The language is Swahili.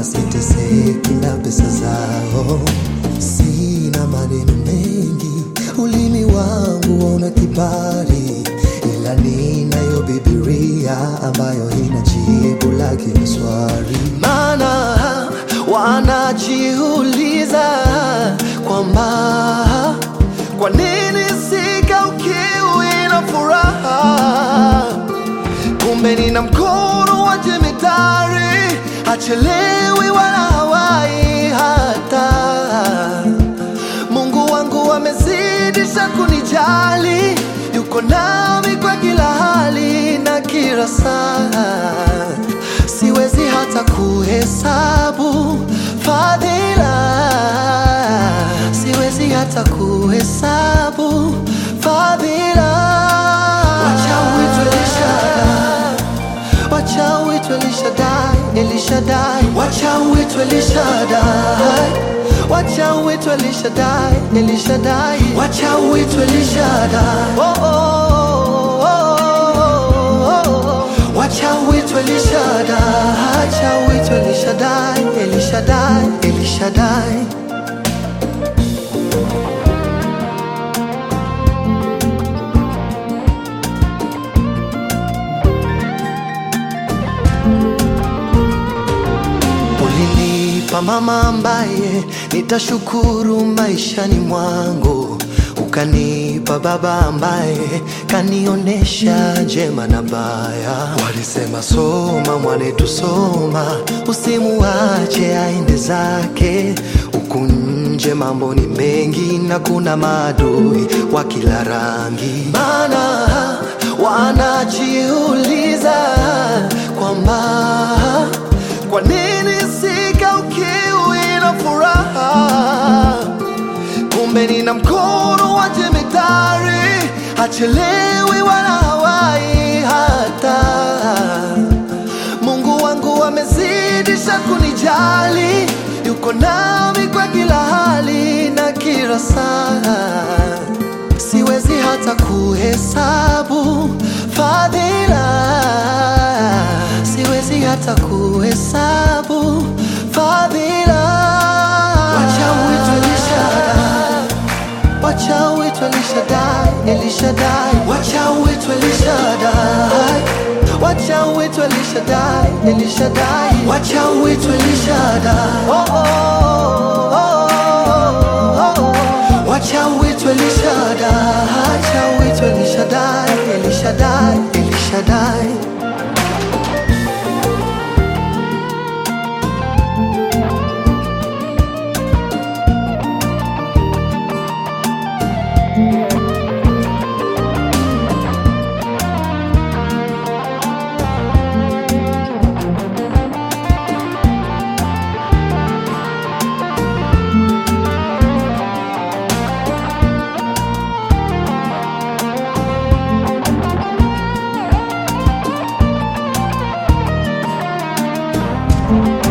siteseki na pesa zao. Sina maneno mengi, ulimi wangu una kibali, ila ninayo Biblia ambayo ina jibu la kila swali. Maana wanajiuliza kwamba kwa nini sikaukiwi na furaha kumbe nina mkono wa jemedari, hachelewi wala hawai hata. Mungu wangu amezidisha kunijali, yuko nami kwa kila hali na kila saa. Siwezi hata kuhesabu fadhila, siwezi hata kuhesabu fadhila. Wacha uitwe Elishadai, wacha uitwe Elishadai, Elishadai, wacha uitwe Elishadai, wacha uitwe Elishadai, Elishadai, wacha uitwe Elishadai. Oh, oh, oh, oh, oh. Wacha uitwe Elishadai, wacha uitwe Elishadai, Elishadai, Elishadai. Ulinipa mama ambaye nitashukuru maishani mwangu, ukanipa baba ambaye kanionesha jema na baya. Walisema soma mwanetu, soma, usimuache aende zake. Huku nje mambo ni mengi na kuna maadui wa kila rangi, maana wanajiuliza kwamba kwa nini sikaukiwi na furaha? Kumbe nina mkono wa jemedari, hachelewi wala hawai hata. Mungu wangu amezidisha kunijali, yuko nami kwa kila hali na kila saa. Siwezi hata kuhesabu fadhila, siwezi hata kuhesabu fadhila. Wacha uitwe Elishadai, wacha uitwe Elishadai, Elishadai, wacha uitwe Elishadai, wacha uitwe Elishadai, Elishadai, wacha uitwe Elishadai. Oh, oh, oh, oh, oh, oh. Wacha uitwe Elishadai, wacha uitwe Elishadai, Elishadai, Elishadai. thank you